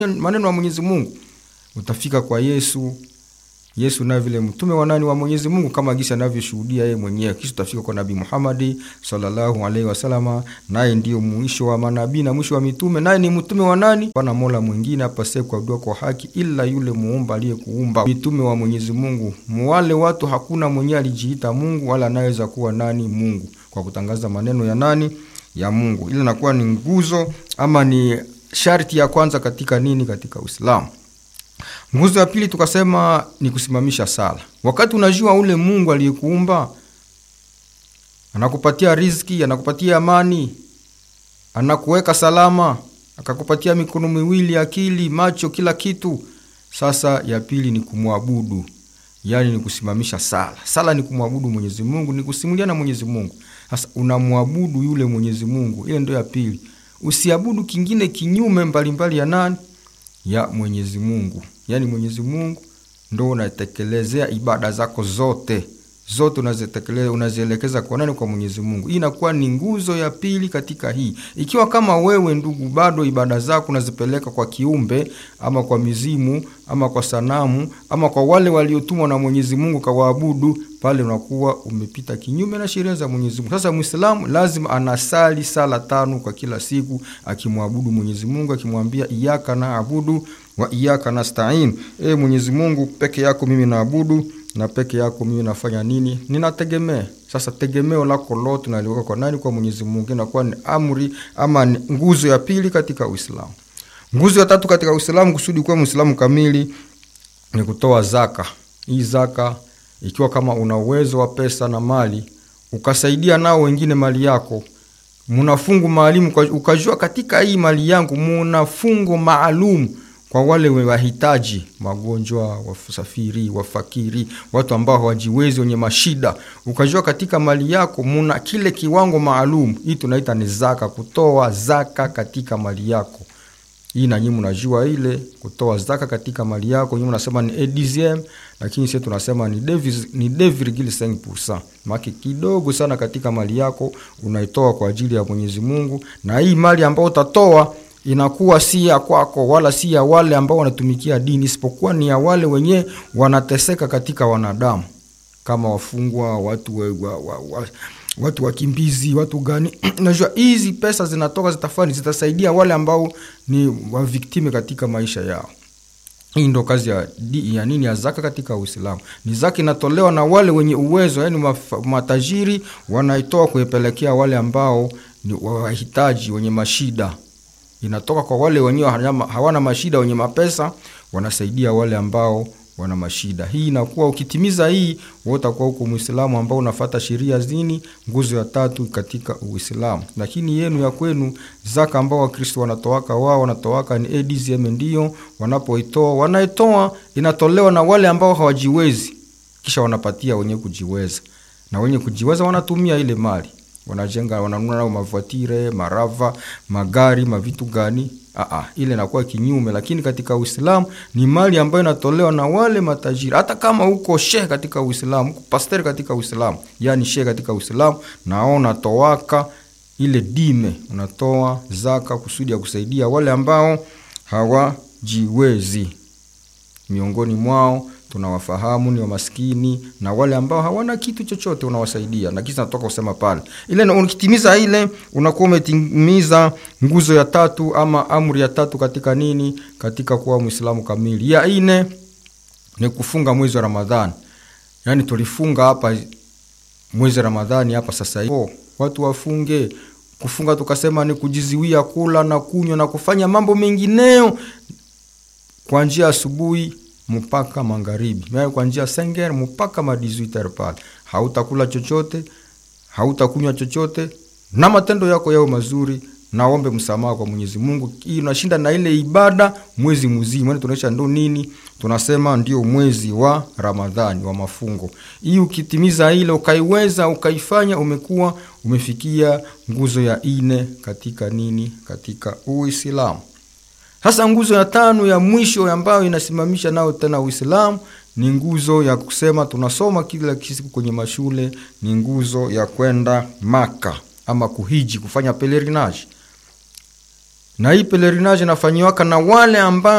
maneno ya Mwenyezi Mungu, utafika kwa Yesu. Yesu naye vile mtume wa nani wa Mwenyezi Mungu kama gisi anavyoshuhudia yeye mwenyewe. Kisha utafika kwa Nabii Muhammad sallallahu alaihi wasallam, naye ndio mwisho wa manabii na mwisho wa mitume, naye ni mtume wa nani? Pana mola mwingine apasaye kuabudiwa kwa haki ila yule muumba aliyekuumba. Mitume wa Mwenyezi Mungu, wale watu hakuna mwenyewe alijiita Mungu wala anaweza kuwa nani Mungu kwa kutangaza maneno ya nani ya Mungu. Ile inakuwa ni nguzo ama ni sharti ya kwanza katika nini, katika Uislamu. Nguzo ya pili tukasema ni kusimamisha sala. Wakati unajua ule Mungu aliyekuumba anakupatia riziki, anakupatia amani, anakuweka salama, akakupatia mikono miwili, akili, macho, kila kitu. Sasa ya pili ni kumwabudu, yaani ni kusimamisha sala. Sala ni kumwabudu Mwenyezi Mungu, ni kusimulia na Mwenyezi Mungu. Sasa unamwabudu yule Mwenyezi Mungu, ile ndio ya pili. Usiabudu kingine kinyume mbalimbali ya nani ya Mwenyezi Mungu. Yaani Mwenyezi Mungu ndo unatekelezea ibada zako zote zote, unazitekeleza unazielekeza kwa nani? Kwa Mwenyezi Mungu. Hii inakuwa ni nguzo ya pili katika hii. Ikiwa kama wewe ndugu, bado ibada zako unazipeleka kwa kiumbe ama kwa mizimu ama kwa sanamu ama kwa wale waliotumwa na Mwenyezi Mungu kawaabudu, pale unakuwa umepita kinyume na sheria za Mwenyezi Mungu. Sasa Muislamu lazima anasali sala tano kwa kila siku, akimwabudu Mwenyezi Mungu, akimwambia iyyaka naabudu wa iyyaka nasta'in, e Mwenyezi Mungu, peke yako mimi naabudu na peke yako mimi nafanya nini? Ninategemea. Sasa tegemeo lako lote naliweka kwa nani? Kwa Mwenyezi Mungu. Inakuwa ni amri ama ni nguzo ya pili katika Uislamu. Nguzo ya tatu katika Uislamu, kusudi kuwa Muislamu kamili, ni kutoa zaka. Hii zaka, ikiwa kama una uwezo wa pesa na mali, ukasaidia nao wengine mali yako, muna fungu maalum, ukajua katika hii mali yangu muna fungu maalum kwa wale wahitaji, magonjwa, wasafiri, wafakiri, watu ambao hawajiwezi, wenye mashida, ukajua katika mali yako muna kile kiwango maalum. Hii tunaita ni zaka, kutoa zaka katika mali yako. Hii na nyinyi mnajua ile kutoa zaka katika mali yako, nyinyi mnasema ni EDZM, lakini sisi tunasema ni 2.5%. Maki kidogo sana katika mali yako unaitoa kwa ajili ya Mwenyezi Mungu, na hii mali ambayo utatoa inakuwa si ya kwako wala si ya wale ambao wanatumikia dini, isipokuwa ni ya wale wenye wanateseka katika wanadamu, kama wafungwa, watu wa, wa, wa, wa, watu wakimbizi, watu gani. Najua hizi pesa zinatoka zitafani, zitasaidia wale ambao ni waviktime katika maisha yao. Hii ndo kazi ya, ya nini ya zaka katika Uislamu. Ni zaka inatolewa na wale wenye uwezo, yani matajiri wanaitoa kuipelekea wale ambao ni wahitaji, wenye mashida inatoka kwa wale wenyewe hawana mashida, wenye mapesa wanasaidia wale ambao wana mashida. Hii inakuwa ukitimiza hii, wewe utakuwa huko Muislamu ambao unafata sheria zini, nguzo ya tatu katika Uislamu. Lakini yenu ya kwenu zaka ambao Wakristo wanatoaka wao wanatoaka ni ADCM, ndio wanapoitoa wanaitoa, inatolewa na wale ambao hawajiwezi, kisha wanapatia wenye kujiweza, na wenye kujiweza wanatumia ile mali wanajenga wananunua nao mavuatire marava magari mavitu gani? Aa, ile inakuwa kinyume. Lakini katika Uislamu ni mali ambayo inatolewa na wale matajiri. Hata kama uko shehe katika Uislamu, uko pastor katika Uislamu, yani shehe katika Uislamu, naona toaka ile dime, unatoa zaka kusudi ya kusaidia wale ambao hawajiwezi. Miongoni mwao tunawafahamu ni wamaskini na wale ambao hawana kitu chochote, unawasaidia na kisa natoka kusema pale ile. Ukitimiza ile unakuwa umetimiza nguzo ya tatu ama amri ya tatu katika nini, katika kuwa Muislamu kamili. Ya ine ni kufunga mwezi wa Ramadhani, yaani tulifunga hapa mwezi wa Ramadhani hapa sasa hivi, watu wafunge. Kufunga tukasema ni kujiziwia kula na kunywa na kufanya mambo mengineo kuanzia asubuhi mpaka magharibi, yaani kuanzia senger mpaka ma 18 pale, hautakula chochote, hautakunywa chochote, na matendo yako yao mazuri, naombe msamaha kwa Mwenyezi Mungu. Hii unashinda na ile ibada mwezi mzima, yaani tunaisha ndo nini, tunasema ndio mwezi wa Ramadhani wa mafungo. Hii ukitimiza ile ukaiweza ukaifanya, umekuwa umefikia nguzo ya ine katika nini, katika Uislamu. Sasa nguzo ya tano ya mwisho ambayo inasimamisha nao tena Uislamu ni nguzo ya kusema tunasoma kila siku kwenye mashule, ni nguzo ya kwenda Maka ama kuhiji, kufanya pelerinage. Na hii pelerinage inafanyiwaka na wale ambao